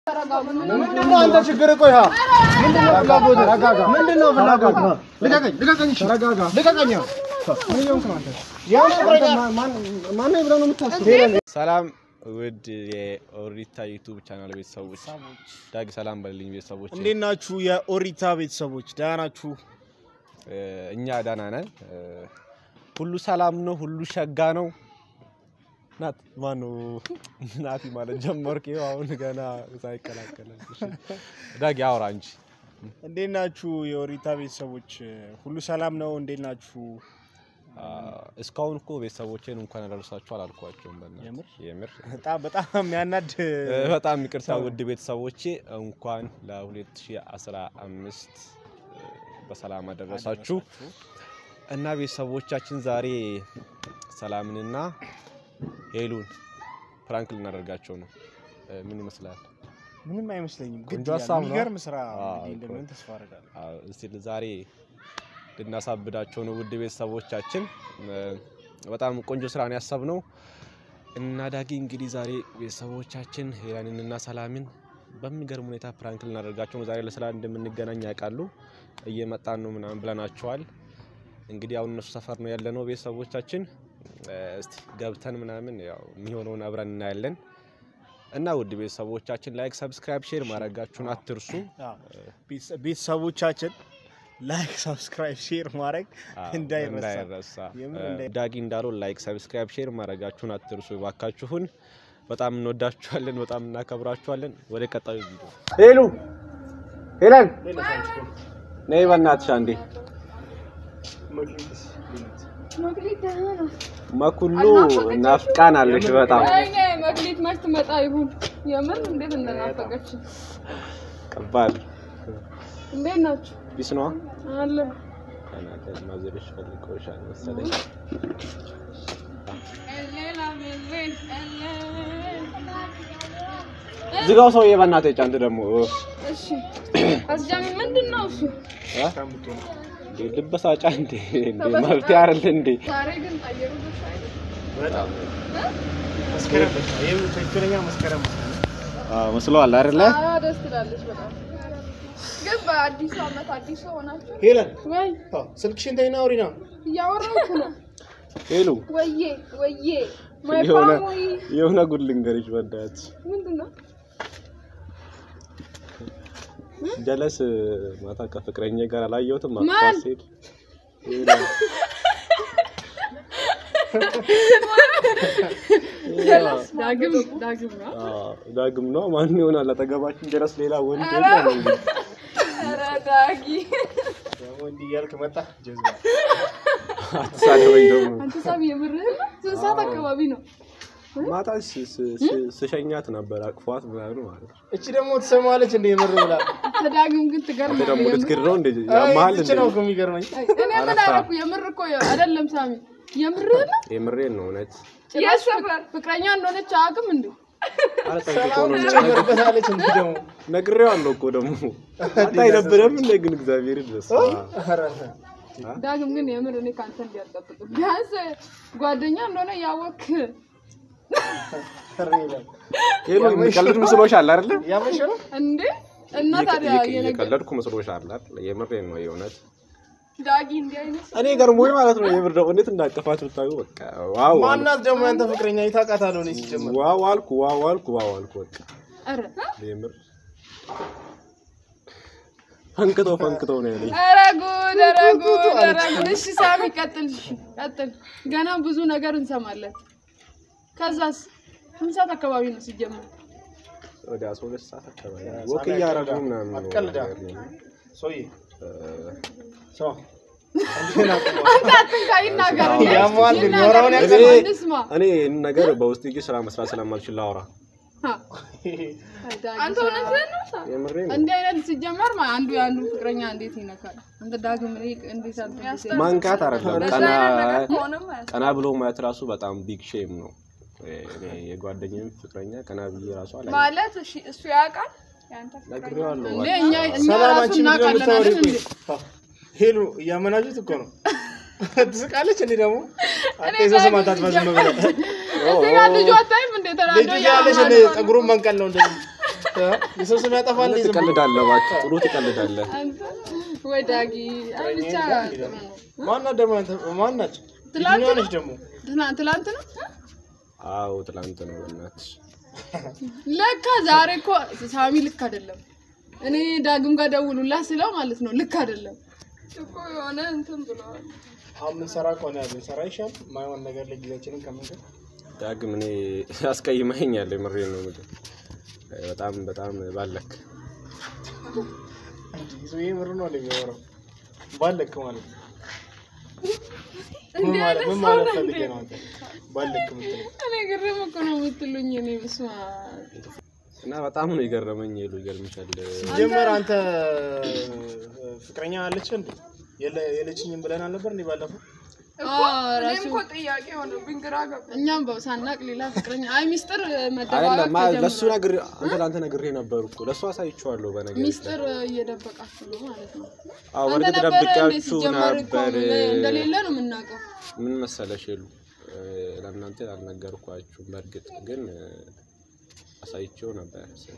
ምንድነው አንተ ችግር? ቆይ ሀ ምንድነው ፍላጎት? ተረጋጋ። ምንድነው ፍላጎት? ልቀቀኝ፣ ልቀቀኝ፣ እሺ፣ ተረጋጋ፣ ልቀቀኝ። ምን እየሆንክ ነው አንተ? ያው ፍቅረኛ ማን ማን ብለህ ነው የምታስበው? ሰላም ውድ የኦሪታ ዩቱብ ቻናል ቤተሰቦች፣ ዳግ ሰላም በልኝ ቤተሰቦች። እንዴት ናችሁ የኦሪታ ቤተሰቦች? ደህና ናችሁ? እኛ ደህና ነን። ሁሉ ሰላም ነው፣ ሁሉ ሸጋ ነው። ናት ማነው ናቲ ማለት ጀመርክ? ይኸው አሁን ገና ሳይቀላቀል ዳግ አውራ እንጂ እንዴት ናችሁ የኦሪታ ቤተሰቦች? ሁሉ ሰላም ነው? እንዴት ናችሁ? እስካሁን እኮ ቤተሰቦቼን እንኳን አደረሳችሁ አላልኳቸውም። በእናትህ የምር? የምር በጣም በጣም የሚያናድ በጣም ይቅርታ ውድ ቤተሰቦቼ እንኳን ለ2015 በሰላም አደረሳችሁ እና ቤተሰቦቻችን ዛሬ ሰላምንና ሄሉን ፕራንክ ልናደርጋቸው ነው። ምን ይመስላል? ምንም አይመስለኝም። ቆንጆ ግድ ይላል። ሀሳብ ነው። የሚገርም ስራ አዎ፣ እንግዲህ እኮ። እንደሚሆን ተስፋ አደርጋለሁ። አዎ፣ እስቲ ዛሬ ልናሳብዳቸው ነው ውድ ቤተሰቦቻችን። በጣም ቆንጆ ስራ ነው ያሰብነው እና ዳጊ እንግዲህ ዛሬ ቤተሰቦቻችን ሄላንንና ሰላምን በሚገርም ሁኔታ ፕራንክ ልናደርጋቸው ነው። ዛሬ ለስራ እንደምንገናኝ ያውቃሉ። እየመጣን ነው ምናምን ብለናቸዋል። እንግዲህ አሁን እነሱ ሰፈር ነው ያለነው ቤተሰቦቻችን። እስቲ ገብተን ምናምን ያው የሚሆነውን አብረን እናያለን እና ውድ ቤተሰቦቻችን ላይክ፣ ሰብስክራይብ፣ ሼር ማድረጋችሁን አትርሱ። አዎ፣ ቤተሰ- ቤተሰቦቻችን ላይክ፣ ሰብስክራይብ፣ ሼር ማድረግ አዎ፣ እንዳይረሳ። እንዳይረሳ። የምር እ፣ እንዳይ- ዳጊ እንዳለው ላይክ ሰብስክራይብ ሼር ማድረጋችሁን አትርሱ እባካችሁን። በጣም እንወዳችኋለን፣ በጣም እናከብራችኋለን። ወደ ቀጣዩ ቪዲዮ ሄሉ ሄለን ነይ በእናትሽ አንዴ መክሊት ደህና ነው። መኩሉ ናፍቃን አለሽ በጣም ወይኔ መክሊት መች ትመጣ ይሁን? የምር እንዴት እንደናፈቀች። ከባድ እንዴት ናችሁ? ቢስ ነዋ አለ ከናገር ማዘርሽ ፈልገውሻል መሰለኝ። ዝጋው ሰውዬ በእናትህ ጫንት ደግሞ እሺ፣ አስጃሚ ምንድን ነው እሱ? እንዴ ልበሳጫ እንዴ እንዴ መብት አይደል እንዴ ዛሬ ግን አየሩ ደስ አይልም። በጣም መስከረም በቃ ይሄም ትክክለኛ መስከረም መስከረም አዎ መስሎሃል አይደለ አዎ ደስ ትላለች በጣም። ግን በአዲሱ ዓመት አዲሱ ሆናችሁ ሄለን ወይ አዎ፣ ስልክሽን ተይና አውሪ ነው። እያወራሁ እኮ ነው። ሄሉ ወዬ ወዬ ማይ የሆነ ፋሚሊ የሆነ ጉድ ልንገርሽ በእናትሽ ምንድን ነው? ጀለስ ማታ ከፍቅረኛ ጋር አላየሁትም ማን? አቅፋት ስሄድ ዳግም ዳግም ነው። አዎ፣ ዳግም ነው ማን ይሆናል አጠገባችን ጀለስ ሌላ ወንድ ኧረ! የለም እንዴ? ኧረ ዳጊ ደግሞ እንዲህ እያልክ መጣ ጀዝባ አትሳደበኝ ደግሞ አንተ ሳሚ የምርህን ነው? ስንት ሰዓት አካባቢ ነው? ማታ ስ- ስ- ስ- ስሸኛት ነበር አቅፏት ምናምን ማለት ነው። እቺ ደግሞ ትሰማለች እንደ የምር ብላ ተዳግም ግን አንተ ትገርማለህ። ደግሞ የምር። ልትክድ ነው እንዴ? ያመሃል እቺ እንዴ? ነው እኮ የሚገርመኝ። እኔ ምን አደረኩ? የምር እኮ አይደለም ሳሚ፣ የምርህን ነው? የምሬን ነው እውነት። ጭራሽ ፍቅረኛ እንደሆነች አያውቅም እንዴ? ኧረ ጠንቅቆ ሰላም ነው ትጨምርበታለች እንዴ ደግሞ ነግሬዋለሁ እኮ ደግሞ አንተ አይደብረም እንደ ግን እግዚአብሔር ድረስ ኧረ ዳግም ግን የምር እኔ ከአንተ እንዲያልጠብቅ ቢያንስ ጓደኛ እንደሆነ ያወክ ኧረ ይላል። ሄሎ የሚቀልድ መስሎሻል አይደለ? ያመሸ ነው እንዴ? እና ታዲያ የነገ እየቀለድኩ መስሎሻል አይደል? የምሬን ነው የእውነት ዳጊ እንዲህ አይነት እኔ ገርሞኝ ማለት ነው የምር ደግሞ እንዴት እንዳቀፋት ብታዩ በቃ ዋው አልኩ። ማናት ደግሞ ያንተ ፍቅረኛ ይታውቃታለሁ እኔ ሲጀምር ዋው አልኩ ዋው አልኩ ዋው አልኩ በቃ ኧረ የምር ፈንክተው ፈንክተው ነው ያለኝ። ኧረ ጉድ ኧረ ጉድ ኧረ ጉድ። እሺ ሳሚ ቀጥል፣ እሺ ቀጥል። ገና ብዙ ነገር እንሰማለን። ከዛስ ስንት ሰዓት አካባቢ ነው ሲጀመር? ወደ 12 ሰዓት አካባቢ ወክ እያደረጉ ምናምን ነው አትቀልዳ። ነገር ነው። ሰውዬ እ፣ ሰው እንዴት አቁመው? አንተ አትንካ፣ ይናገር እንዴ? ያሟል፣ ይናገር፣ የሚያወራውን እንስማ፣ ያውቃል። እንስማ። እኔ ይህን ነገር በውስጥ እጅ ስራ መስራት ስለማልችል ላወራ ሀ፣ አንተ እውነትህን ነው ሳ- የምሬን ነው። እንዲህ አይነት ሲጀመር ማ- አንዱ የአንዱ ፍቅረኛ እንዴት ይነካል? አንተ ዳግም እኔ እንዴት አንተ ማንካት አይደለም ቀና ቀና ብሎ ማየት ራሱ በጣም ቢግ ሼም ነው። እኔ የጓደኛዬም ፍቅረኛ ቀና ብዬ ራሱ አላ ማለት እሺ፣ እሱ ያውቃል ያንተ ነግሬዋለሁ። እንዴ እኛ እኛ ሰላም ራሱ አንቺ ምንድን ነው እናውቃለን የምታወሪው? አይደል እንዴ? ቆይ፣ ሄሉ እያመናችሁት እኮ ነው። ትስቃለች። እኔ ደግሞ እኔ አጤ ዘ ስማታት ዳግም ባዝም ብለ እዚህ ጋር ልጁ አታይም እንዴ? ተናዶ ልጁ ያለሽ እንደ ፀጉሩን መንቀል ነው እንደዚህ የሰው ስም ያጠፋል። ዝም ብሎ ትቀልዳለህ፣ እባክህ ጥሩ ትቀልዳለህ። አንተ ወይ ዳጊ አይ ብቻ ጥሩ ነው። ማናት ደግሞ አንተ ማን ናቸው? ትላንት የትኛዋ ነው? ነች ደግሞ? ትናንት ትላንት ነው አዎ ትላንት ነው በእናትሽ። ለካ ዛሬ እኮ ሳሚ ልክ አይደለም። እኔ ዳግም ጋር ደውሉላ ስለው ማለት ነው ልክ አይደለም። እኮ የሆነ እንትን ብለዋል። አሁን የምንሰራ ከሆነ ብንሰራ ይሻል። የማይሆን ነገር ላይ ጊዜያችንን ከምንገል ዳግም እኔ አስቀይመኸኛል። የምሬን ነው የምልህ። በጣም በጣም ባለክ ሰውዬ ምር ነው እንደሚያወራው ባለክ ማለት ነው። ምን ማለት ምን ማለት ፈልጌ ነው አንተ ባለክ የምትለው? እኔ ግርም እኮ ነው የምትሉኝ። እኔ ብስማ እና በጣም ነው የገረመኝ። ሉ ይገርምሻል። ሲጀመር አንተ ፍቅረኛ አለች እንዴ? የለ- የለችኝም ብለን አልነበር እንዴ ባለፈው? እኮ እኔም እኮ ጥያቄ ሆነብኝ፣ ግራ ገባኝ። እኛም በሳናቅ ሌላ ፍቅረኛ አይ ሚስጥር አይደለም መደባበቅ ማ- ለእሱ ተጀምሯል። ነግሬ አንተ ለአንተ ነግሬ ነበር እኮ ለእሱ አሳይቼዋለሁ። በነገር ሚስጥር እየደበቃችሁ ነው ማለት ነው። አዎ አንተ በእርግጥ ነበረ እንደ ደብቄያችሁ ሲጀመር እኮ ነበር። እንደሌለ ነው የምናውቀው። ምን መሰለሽ የሉ ለእናንተ አልነገርኳችሁም። በእርግጥ ግን እ፣ አሳይቼው ነበር ስል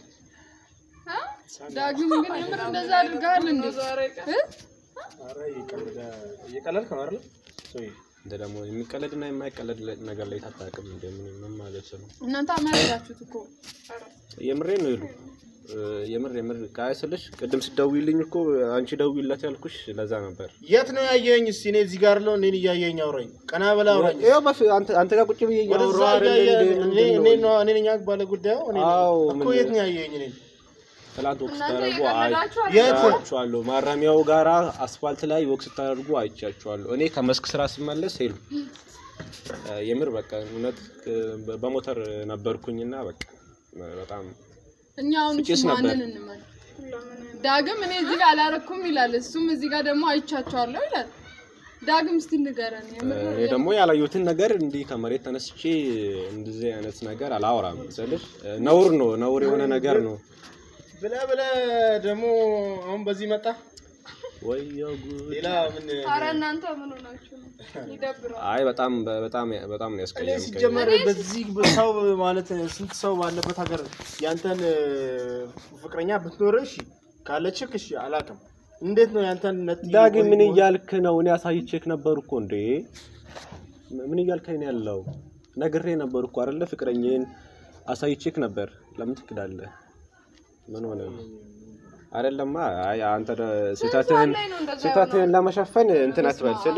ዳግም ግን የምር እንደዛ አድርገሃል እንዴ? እ? ኧረ እየቀለደ- እየቀለድክ ነው አይደል? ሰውዬ እንደ ደግሞ የሚቀለድና የማይቀለድ አታውቅም እንደ ታታቅም ምን ምን ማለት ነው? እናንተ አመረዳችሁት እኮ የምሬ ነው ይሉ የምር የምር ቃይ ስልሽ ቅድም ስደውይልኝ እኮ አንቺ ደውይለት ያልኩሽ ለዛ ነበር። የት ነው ያየኸኝ? እስኪ እኔ እዚህ ጋር ለው እኔን እያየኸኝ አውራኝ። ቀና በላ አውራኝ። ይኸው በፊት አንተ አንተ ጋር ቁጭ ብዬ ወደዛ እያወራሁ አይደል እያየ- እንዴ? እኔ ምንድን እኔ ነው? ነው እኔ ነኝ ባለ ጉዳዩ እኔ ነኝ። አዎ፣ እኮ ምን- የት ነው ያየኸኝ? እኔን ትላንት ወቅት እናንተ ስታደርጉ የቀለዳችሁ የት? አይቻችኋለሁ። ማረሚያው ጋራ አስፋልት ላይ ወቅት ስታደርጉ አይቻችኋለሁ። እኔ ከመስክ ስራ ስመለስ ሄሉ የምር በቃ እውነት እ፣ በሞተር ነበርኩኝና በቃ በጣም እኛ አሁን ፍጭስ እሱ ማንን ነበር። እንመን? ዳግም እኔ እዚህ ጋር አላረኩም ይላል፣ እሱም እዚህ ጋር ደግሞ አይቻቸዋለሁ ይላል። ዳግም እስቲ ንገረን። የምር እኔ ደግሞ ያላየሁትን ነገር እንዲህ ከመሬት ተነስቼ እንደዚህ አይነት ነገር አላወራም ስልሽ ነውር ነው፣ ነውር የሆነ ነገር ነው። ብለህ ብለህ ደግሞ አሁን በዚህ መጣ። ወይዬ ጉድ! ሌላ ምን አረ እናንተ ምን ሆናችሁ ነው? ይደብራል። አይ በጣም በጣም በጣም ነው እኔ ያስቀየምከኝ። ሲጀመር በዚህ ሰው ማለት ስንት ሰው ባለበት ሀገር ያንተን ፍቅረኛ ብትኖር እሺ ካለችክ እሺ አላውቅም። እንዴት ነው ያንተን ነት ዳግም ምን እያልክ ነው? እኔ አሳይቼክ ነበር እኮ እንዴ። ምን እያልከኝ ነው ያለው? ነግሬ ነበር እኮ አይደለ? ፍቅረኛዬን አሳይቼክ ነበር። ለምን ትክዳለህ? ምን ሆነ ነው? አይደለማ። አይ አንተ ደ- ስህተትህን ላይ ነው እንደዛ ስህተትህን ለመሸፈን እንትን አትበል ስል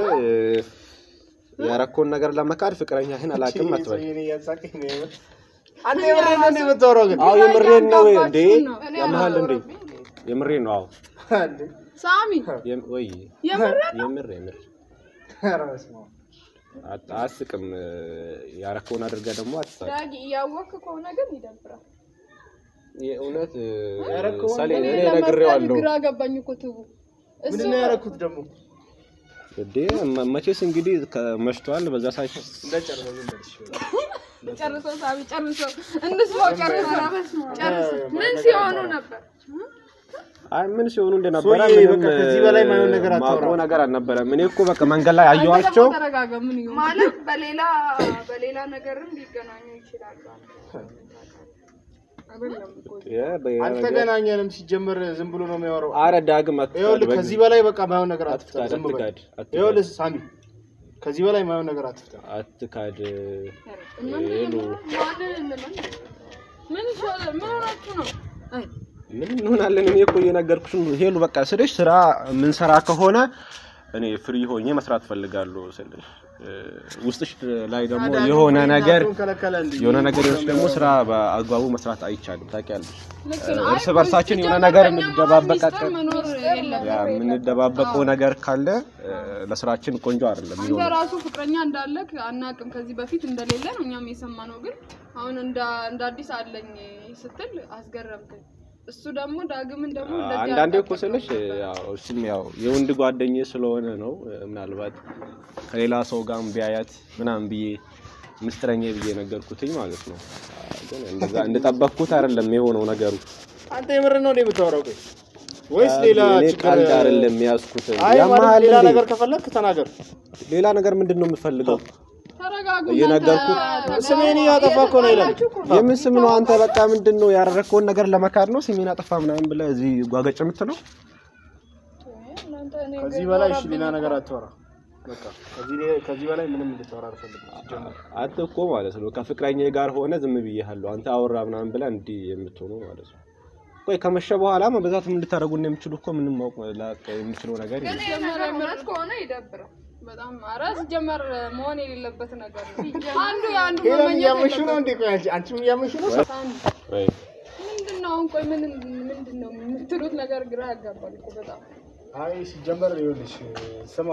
ያረኮን ነገር ለመካድ ፍቅረኛህን አላውቅም አትበል። አንተ የምሬን ነው እንዴ የምታወራው ግን? አዎ የምሬን ነው እንዴ? ነው። ያመሃል እንዴ? የምሬን ነው። አዎ እንዴ? ሳሚ የም- ወይ የምር የምር የምር ኧረ በስመ አብ። አት- አትስቅም። ያረከውን አድርገህ ደግሞ አትሳቅ። ዳጊ እያወቅክ ከሆነ ግን ይደብራል። የእውነት ያረከውን ሳሌ እኔ እኔ ለመፍረድ ነግሬዋለሁ ግራ ገባኝ እኮ ትቡ እሱ ምንድን ነው ያደረኩት ደግሞ? እንዴ መ- መቼስ እንግዲህ ከመሽቷል። በዛ ሳይ እንዳጨርሰው ዝም በል እሺ። ጨርሶ ሳቢ ጨርሶ እንስማው ጨርሶ ጨርሶ ምን ሲሆኑ ነበር? አይ ምን ሲሆኑ እንደነበረ ሶዬ ምንም በቃ ከዚህ በላይ ማይሆን ነገር አታውራ። ማውቀው ነገር አልነበረም። እኔ እኮ በቃ መንገድ ላይ አንተ አየኋቸው። ደግሞ ተረጋጋ። ምን ይሁን ማለት በሌላ በሌላ ነገርም ሊገናኙ ይችላሉ። አይደለም እኮ የ- በ- አልተገናኘንም። ሲጀመር ዝም ብሎ ነው የሚያወራው። አረ ዳግም አትፍቀድ፣ ይኸውልህ በግ- ከዚህ በላይ በቃ ማይሆን ነገር አትፍታ። አትፍቀድ፣ ዝም በል። አትፍቀድ፣ አትፍቀድ። ይኸውልህ ሳሚ ከዚህ በላይ ማይሆን ነገር አትፍታ። አትካድ። ምን ሄሉ ማንን እንመን? ምን ይሻላል? ምን ሆናችሁ ነው? አይ ምን እንሆናለን? እኔ እኮ እየነገርኩሽ ነው። ሄሉ በቃ ስልሽ ስራ የምንሰራ ከሆነ እኔ ፍሪ ሆኜ መስራት ፈልጋለሁ ስልሽ እ፣ ውስጥሽ ላይ ደግሞ የሆነ ነገር ከለከለ እንዴ? የሆነ ነገሮች ደግሞ ስራ በአግባቡ መስራት አይቻልም። ታውቂያለሽ፣ ልክ ነው። እርስ አይ በርሳችን የሆነ ሲጀመር ነገር በእኛ መሀል እንደባበቃቀን ሚስጥር መኖር የለም። ያ የምንደባበቀው ነገር ካለ እ፣ ለስራችን ቆንጆ አይደለም አንተ የሚሆነው። ራሱ ፍቅረኛ እንዳለክ አናቅም። ከዚህ በፊት እንደሌለ ነው እኛም የሰማነው። ግን አሁን እንደ እንደ አዲስ አለኝ ስትል አስገረምከኝ። እሱ ደግሞ ዳግምን ደግሞ እንደዚህ አንዳንዴ እኮ አልጠበቅም ስልሽ ነበር። ያው እሱም ያው የወንድ ጓደኛዬ ስለሆነ ነው እ፣ ምናልባት ከሌላ ሰው ጋር ቢያያት ምናምን ብዬ ምስጢረኛ ብዬ ነገርኩትኝ ማለት ነው። አ፣ ግን እንደዛ እንደጠበቅኩት አይደለም የሆነው ነገሩ። አንተ የምር ነው እንዴ የምታወራው? ቆይ ወይስ ሌላ እኔ ችግር? ቀልድ አይደለም የያዝኩት። አይ ማለት ያመሃል ሌላ እንዴ? ነገር ከፈለክ ተናገር። ሌላ ነገር ምንድን ነው የምፈልገው? ተረጋጉ። እየነገርኩ ስሜን እያጠፋ እኮ ነው ይላል። የምን ስም ነው አንተ? በቃ ምንድን ነው ያደረግከውን ነገር ለመካድ ነው ስሜን አጠፋ ምናምን ብለህ እዚህ ጓገጭ የምትለው? ከዚህ በላይ እሺ፣ ሌላ ነገር አታወራ። በቃ ከዚህ ከዚህ በላይ ምንም እንድታወራ አልፈልግም። ሲጀመር አንተ እኮ ማለት ነው ከፍቅረኛ ጋር ሆነ ዝም ብዬሃለሁ አንተ አወራ ምናምን ብለህ እንዲህ የምትሆነው ማለት ነው። ቆይ ከመሸ በኋላ በዛት ምን ልታደርጉ እንደምችሉ እኮ ምንም ማወቅ ላቅ የምችለው ነገር የለም። ይሄ ነገር እውነት ከሆነ ይደብራል። በጣም ኧረ ሲጀመር መሆን የሌለበት ነገር ነው። አንዱ የአንዱ ሄለን መመኘት እያመሽ ነው የለበትም። እንዴ? ቆይ አንቺ አንቺም እያመሽ ነው። ወይ ምንድን ነው አሁን? ቆይ ምን ምንድን ነው የምትሉት ነገር ግራ ያጋባል እኮ በጣም አይ ሲጀመር ይኸውልሽ ስማ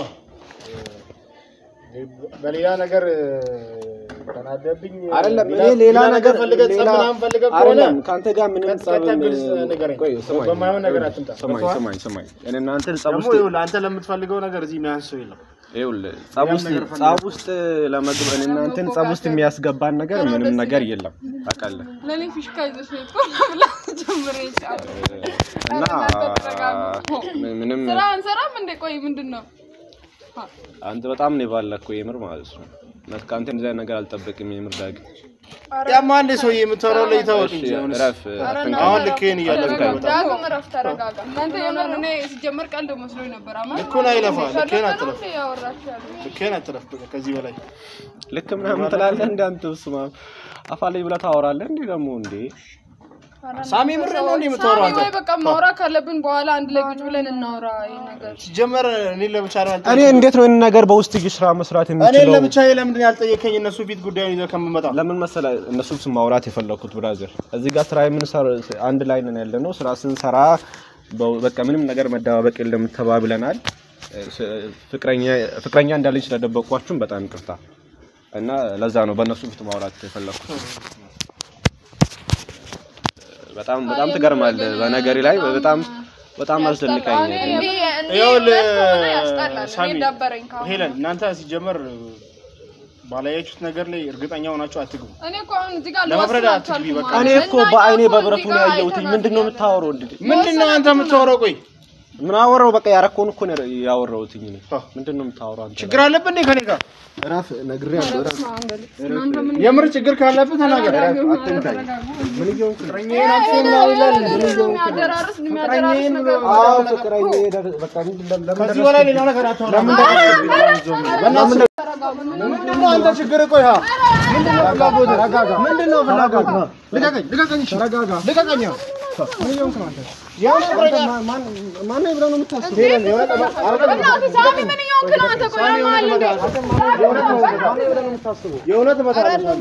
በሌላ ነገር ተናደብኝ አይደለም እኔ ሌላ ነገር ፈልገህ ጸብ ሌላ ምናምን ፈልገህ ከሆነ አይደለም ከአንተ ጋር ምንም ቀጥ- ጸብ ቀጥ ግልጽ ንገረኝ። ቆይ ስማኝ በማይሆን ነገር አትምጣ። ስማኝ ገብቶሃል? ስማኝ ስማኝ እኔ እናንተ ጸብ ደግሞ ውስጥ ይኸውልህ አንተ ለምትፈልገው ነገር እዚህ የሚያንስ ሰው የለም። ይኸውልህ ጸብ ውስጥ ነገር ፈልገህ ጸብ ውስጥ ለመግባት እኔ እናንተን ጸብ ውስጥ የሚያስገባን ነገር ምንም ነገር የለም ታውቃለህ ለኔ ፊሽካ ይዘሽ ነው እኮ ብላ ጀምሬ ጫፍ እና ተረጋጉ። ምንም ስራ አንሰራም እንዴ? ቆይ ምንድን ነው አንተ በጣም ነው የባለከው የምር ማለት ነው ማለት ከአንተ እንደዚህ አይነት ነገር አልጠብቅም የምር ዳግ ያማ አንድ ሰውዬ የምታወራው ላይ ታወቅ እሺ እንጂ አሁንስ እረፍ አትንካ አሁን ልክህን እያለፍክ ነው በጣም። ዳግም እረፍ፣ ተረጋጋ። እናንተ የምር እኔ ሲጀመር ቀልድ መስሎኝ ነበር። አማ ልኩን አይለፋ ልክህን አትለፍ እንዴ ያወራችሁ ያለው? ልክህን አትለፍ በቃ ከዚህ በላይ ልክ ምናምን ትላለህ እንደ አንተ ስማ አፋ ላይ ብለህ ታወራለህ እንዴ ደግሞ እንዴ ሳሚ ምር ነው እንዴ የምታወራው አንተ ወይ በቃ ማውራት ካለብን በኋላ አንድ ላይ ቁጭ ብለን እናውራ። ይሄን ነገር ሲጀመር እኔ ለብቻ ነው እኔ እንዴት ነው ይህን ነገር በውስጥ እጅ ስራ መስራት እኔ የምችለው ለብቻ ለምንድን ያልጠየከኝ እነሱ ፊት ጉዳዩን ይዘው ከምመጣ ለምን መሰለህ እነሱ ስም ማውራት የፈለኩት ብራዘር እዚህ ጋር ስራ የምንሰራ አንድ ላይ ነን ያለ ነው ስራ ስንሰራ በ- በቃ ምንም ነገር መደባበቅ የለም ተባብለናል ስ- ፍቅረኛ ፍቅረኛ እንዳለኝ ስለደበቋችሁም በጣም ይቅርታ እና ለዛ ነው በእነሱ ፊት ማውራት የፈለኩት በጣም በጣም ትገርማለህ በነገሬ ላይ በጣም በጣም አስደንቀኝ እንዴ እንዴ ይኸውልህ እውነት ከሆነ ያስጠላል። ሳሚ እኔ ደበረኝ ካሁን። ሄለን እናንተ ሲጀመር ባላያችሁት ነገር ላይ እርግጠኛ ሆናችሁ አትግቡ። እኔ እኮ አሁን እዚህ ጋር ለመፍረድ ልወስን አትግቢ አልቻልኩም በቃ። ማለት እኔ ነው። እኮ በአይኔ በብረቱ ነው ያየሁትኝ ምንድን ነው የምታወራው እንዴ ምንድን ነው አንተ የምታወራው? ቆይ ምን አወራው በቃ ያረከውን እኮ ነው ያወራሁትኝ እኔ ምንድን ነው የምታወራው አንተ ችግር አለብህ እንዴ ከኔ ጋር? እረፍ ነግሬሃለሁ እረፍ እናንተ ምን የምር ችግር ካለብህ ተናገር። አትንካኝ ምን እየሆንክ ነው ፍቅረኛዬን አትሆን ነው ይላል። የሚያደራርስ የሚያደራርስ ነገር አዎ ፍቅረኛ ሄደ- በቃ ምንድን ነው- ለምን ከዚህ በላይ ሌላ ነገር አታወራም። በእናትህ ምንድን ነው አንተ ችግር? ቆይ ሀ ምንድን ነው ፍላጎትህ? ምንድን ነው ፍላጎትህ? ልቀቀኝ፣ ልቀቀኝ፣ እሺ፣ ልቀቀኝ። ምን እየሆንክ ነው አንተ? የሆነ ፍቅረኛ ማን ማን ብለህ ነው የምታስበው? ሄለን የሆነ ጠባ- በእናትህ ሳሚ ምን እየሆንክ ነው አንተ? ቆይ ለማን እንዴ? የእውነት ነው ማን ብለህ ነው የምታስበው? የእውነት እመታለሁ።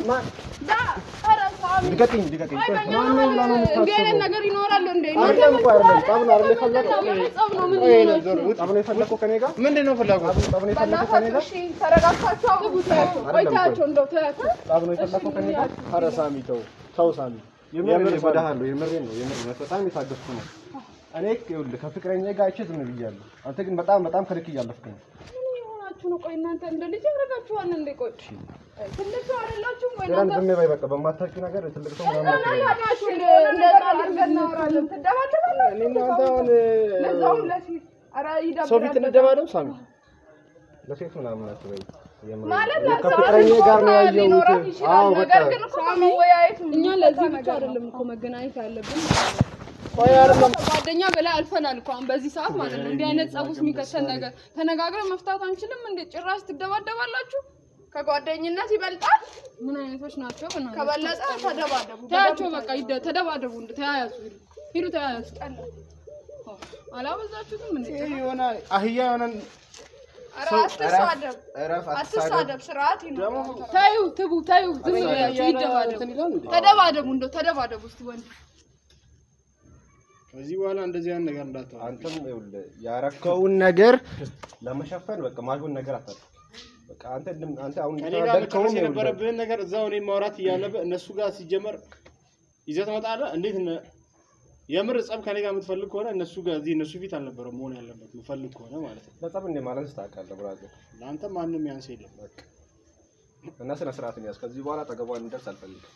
ልቀቅኝ ልቀቅኝ እንዲህ አይነት ነገር ይኖራል እንዴ? አይደለም እኮ አይደለም። ጠብ ነው አይደል የፈለግኸው? ጸብ ነው ምን ቆይ ሄለን ዞር ውጥ። ጠብ ነው የፈለከው ከኔ ጋር ምንድን ነው ፍላጎትህ? ጠብ ነው የፈለከው ከኔ ጋር እሺ ተረጋግታችሁ አውሩ። ቆይ ተያቸው እንደው ተያቸው። ጠብ ነው የፈለከው ከኔ ጋር ኧረ ሳሚ ተው ተው ሳሚ የምር እጎዳሃለሁ የምሬን ነው የምር ነው በጣም የታገስኩ ነው እኔ ይኸውልህ ከፍቅረኛ ጋር አይቼ ዝም ብያለሁ አንተ ግን በጣም በጣም ከልክ እያለፍክ ነው ምን የሆናችሁ ነው? ቆይ እናንተ እንደ ልጅ ያደርጋችኋል እንዴ? ቆይ ትልቅ ሰው አይደላችሁም ወይ ሌላም እናንተ? ዝም በይ በቃ በማታውቂው ነገር ትልቅ ሰው ምናምን አትበይ። ታዲያችሁ እንደ እንደ ቃል አድርገን እናወራለን። ትደባደባላችሁ። እኔ እናንተ አሁን ለዛውም ለፊት ኧረ ይደብራል ሰው ፊት እንደባደብ ሳሚ ለሴት ምናምን አትበይ የምር ማለት ነው። ሰው ከፍቅረኛ ጋር ነው ያየሁት ሊኖራት ይችላል። አዎ በቃ ነገር ግን እኮ ከመወያየት እኛ ለዚህ ብቻ አይደለም እኮ መገናኘት ያለብን ጓደኛ በላይ አልፈናል እኮ አሁን በዚህ ሰዓት ማለት ነው። እንዲህ አይነት ጸብ ውስጥ የሚከተል ነገር ተነጋግረን መፍታት አንችልም እንዴ? ጭራሽ ትደባደባላችሁ። ከጓደኝነት ይበልጣል። ምን አይነቶች ናቸው? በእናትህ ከበለጠ ተደባደቡ። ተያቸው በቃ ይደ- ተደባደቡ፣ እንደ ተያያዙ፣ ሂዱ ሂዱ፣ ተያያዙ። አላበዛችሁትም እንዴ? የሆነ አህያ የሆነ ኧረ አትሳደብ፣ እረፍ አትሳደብ። ስርዓት ይኖራል። ተዩ፣ ትቡ፣ ተዩ፣ ዝም ብላችሁ ይደባደቡ፣ ተደባደቡ፣ እንደው ተደባደቡ እስቲ ወንድ ከዚህ በኋላ እንደዚህ አይነት ነገር እንዳታወራ። አንተም ይኸውልህ ያረከውን ነገር ለመሸፈን በቃ ማይሆን ነገር አታውቅም። በቃ አንተ እንደም- አንተ አሁን እኔ ጋር የተናደድከውን መጨረስ ይኸውልህ የነበረብህን ነገር እዛው እኔ ማውራት እያለብህ እነሱ ጋር ሲጀመር ይዘህ ትመጣለህ። እንዴት እነ- የምር ጸብ ከኔ ጋር የምትፈልግ ከሆነ እነሱ ጋር እዚህ እነሱ ፊት አልነበረም መሆን ያለበት የምፈልግ ከሆነ ማለት ነው። ለጸብ እንደ ማለት ታውቃለህ ብራዘር ለአንተ ማንም ያንስ የለም። እና ስነ ስርዓትን ያዝ። ከዚህ በኋላ አጠገቧ እንደርስ አልፈልግም።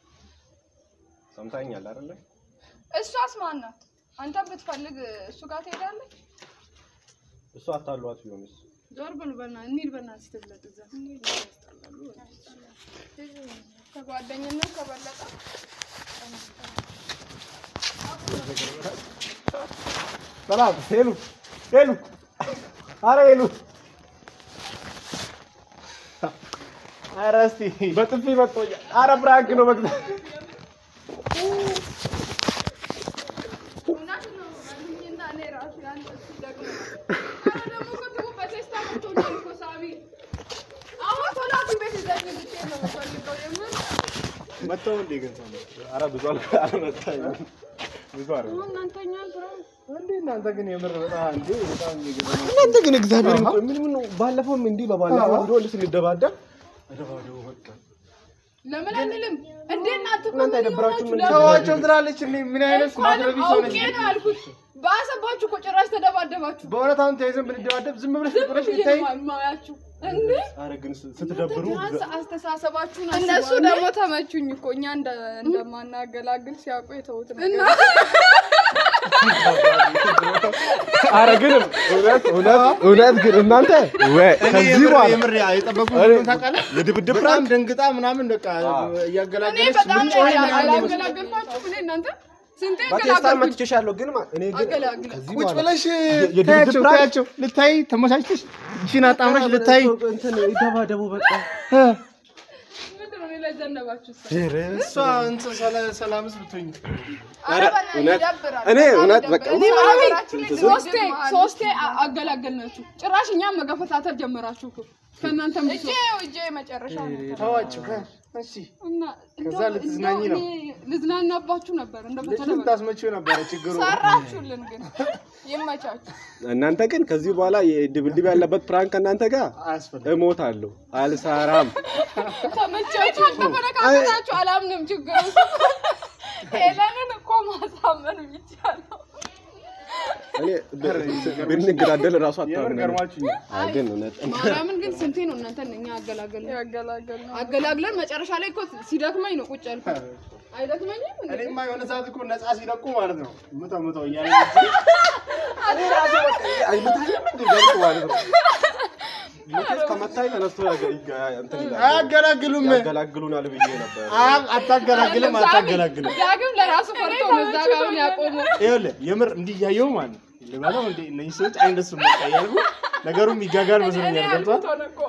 ሰምታኛል አይደለ? እሷስ ማን ናት? አንተም ብትፈልግ እሱ ጋር ትሄዳለህ። እሱ አታሏት ቢሆንስ ዞር በሉ በእናትህ እንሂድ በእናትህ ስትብለጥ እዛ ከጓደኝነት ከበለጠ ሰላም ሄሉ ሄሉ አረ ሄሉ አረ እስቲ በጥፊ መጥቶኛል። አረ ብራንክ ነው መግዛት እውነት ነው እና እኔ ራሱ ያንተ ሲደግም ኧረ ደግሞ እኮ ትቡ በቴስታ መጥቶኛል እኮ ሳሚ አሁን ቶሎ ሐኪም ቤት ይዘኝ ልትሄድ ነው የምፈልገው የምር መጥተው እንዴ ግን ሰው አረ ብዙ አል- አልመጣኝም ብዙ አረ አሁን እናንተኛ ብራ እንዴ እናንተ ግን የምር በጣም እንዴ በጣም የሚገርም ነው። እናንተ ግን እግዚአብሔር ምን ምን ነው ባለፈውም እንዲህ በባለፈው ቪዲዮ እንዲህ ስንደባደብ ተደባደቡ በቃ ለምን አንልም እንዴ እናንተ እኮ እናንተ ምን አይደብራችሁም የሆናችሁ እንዴ? ለምን? ተዋቸው ትላለች እንዴ ምን አይነት እንኳን ማትረቢ ሰው ነች አውቄ ነው ያልኩት በአሰባችሁ እኮ ጭራሽ ተደባደባችሁ በእውነት አሁን ተይዘን ብንደባደብ ዝም ብለሽ ዝም ቁጥረሽ ብዬ ብታይ ነው የማያችሁ እንዴ አረ ግን ስትደብሩ ቢያንስ አስተሳሰባችሁን እነሱ አስበው። ደግሞ ተመቹኝ እኮ እኛ እንደ- እንደማናገላግል ሲያውቁ የተውት ነው። እና አረ ግን እውነት እውነት እውነት ግን እናንተ ወይ ከዚህ በኋላ የምር የጠበቁት እኔ- ምን ታውቃለህ? የድብድብ በጣም ፕራንክ ደንግጣ ምናምን በቃ እኔ እያገላገለች በጣም ምን ነው ጮኸ ምናምን ነው የመሰለኝ። ያገላገልኳችሁ እኔ እናንተ ስንቴ በቴስታ ገላገልኩኝ መትቼሻለሁ ግን ማ- እኔ ግን አገላግል ከዚህ ቁጭ በኋላ ብለሽ የድብድብ ታያቸው ፕራንክ? ታያቸው ልታይ ተመቻችተሽ እቺን አጣምረሽ ልታይ እንትን ይደባደቡ በቃ ምንድን ነው እኔ ላይ ዘነባችሁ እሷ እንትን ሰላ- ሰላምስ ብትሆኝ ኧረ እውነት ይደብራል እኔ እውነት በቃ እኔ ማሚ ሶስቴ ሶስቴ አ- አገላገልናችሁ ጭራሽ እኛም መገፈታተር ጀመራችሁ እኮ ከእናንተም ብሶ እጄ መጨረሻ ነው። ተዋቸው ከ- እሺ እና ከዛ እንደው- ልትዝናኝ እንደው ነው። እኔ ልዝናናባችሁ ነበር እንደ ልጁን በተለይ ታስመችው ነበረ ችግሩ ሰራችሁልን ግን ይመቻችሁ። እናንተ ግን ከዚህ በኋላ የድብድብ ያለበት ፕራንክ እናንተ ጋር አያስፈልግም እሞታለሁ አልሰራም ተመቻችሁ ተፈነካከታችሁ አላምንም ችግሩ ሄለንን እኮ ማሳመን የሚቻለው እኔ ብንገዳደል እራሱ የምር አታምነንም። ገርማችሁኛል አይ ግን እውነት ማርያምን ግን ስንቴ ነው እናንተን እኛ አገላገል ያገላገል ነው። አገላግለን መጨረሻ ላይ እኮ ሲደክመኝ ነው ቁጭ ያልኩት አይደክመኝም እንዴ? እኔማ የሆነ ሰዓት እኮ ነፃ ሲለቁ ማለት ነው ምተው ምተው እያለ አይመታኝም እንዴ ገልጦ ማለት ነው። መቼስ ከመታኝ ተነስቶ ያገ- ይጋ- እንትን ይላል። አያገላግሉም ያገላግሉናል ብዬ ነበር። አ- አታገላግልም አታገላግልም ዳግም ለራሱ ፈርቶ ነው እዛ ጋር አሁን ያቆመው ይኸውልህ የምር እንዲህ እያየሁ ማለት ነው ልበለው እንዴ እነዚህ ሰዎች አይነሱም በቃ እያልኩ ነገሩም ይጋጋል መስሎኛል ገብቷል ሆነ እኮ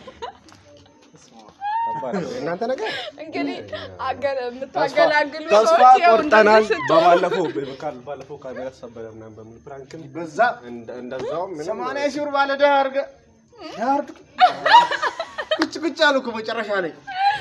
ከባድ ነው። እናንተ ነገር እንግዲህ አገ- የምታገላግሉ ተስፋ ሰዎች ያው ቆርጠናል። እንደዚህ ስትሆኑ በባለፈው በካል ባለፈው ካሜራ ተሰበረ ምናምን በሚል ፕራንክም በዛ እንደ- እንደዛውም ምንም ሰማንያ ሺህ ብር ባለ ዕዳ አድርገህ ዳር ቁጭ ቁጭ አሉ እኮ መጨረሻ ላይ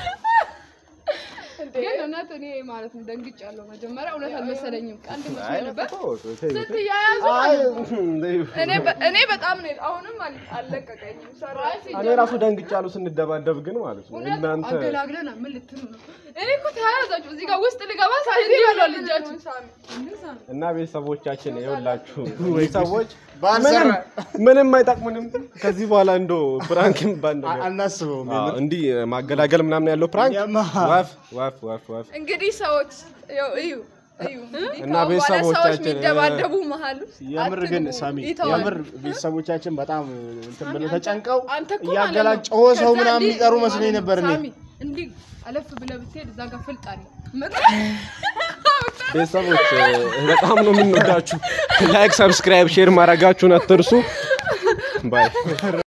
ግን እውነት እኔ ማለት ነው ደንግጫለሁ መጀመሪያ እውነት አልመሰለኝም ቀልድ መስሎኝ አይ ነበር ተው፣ ተው፣ ተው። ስትያያዙ አይ እኔ በ- እኔ በጣም ነው አሁንም አል- አልለቀቀኝም። ሰራይ እኔ ራሱ ደንግጫለሁ ስንደባደብ ግን ማለት ነው እውነት እናንተ አገላግለና ምን ልትሉ ነው እኔ እኮ ተያያዛችሁ እዚህ ጋር ውስጥ ልገባ ሳይዲ ያለው ልጃችሁ እና ቤተሰቦቻችን ይኸውላችሁ እኚህ ሰዎች ባልሰራ ምንም ምንም አይጠቅሙንም። ከዚህ በኋላ እንዶ ፕራንክ የሚባል አ- ነገር አናስበውም አዎ፣ እንዲህ ማገላገል ምናምን ያለው ፕራንክ የማ- ወፍ ወፍ ወፍ ወፍ እንግዲህ ሰዎች ያው እዩ እዩ እንግዲህ እና ከአሁን በኋላ ሰዎች ቤተሰቦቻችን፣ የሚደባደቡ መሀል ውስጥ የምር ግን አትግቡ፣ ሳሚ ይተዋል። የምር ቤተሰቦቻችን በጣም እንትን ብለው ተጨንቀው አንተ እኮ ማለት እያገላጨው ነው። ሰው ከዛ ምናምን እንዲህ የሚጠሩ መስሎኝ ነበር እኔ ሳሚ እንዲህ አለፍ ብለህ ብትሄድ እዛ ጋር ፍልጥ አለ ቤተሰቦች በጣም ነው የምንወዳችሁ። ላይክ፣ ሰብስክራይብ፣ ሼር ማድረጋችሁን አትርሱ። ባይ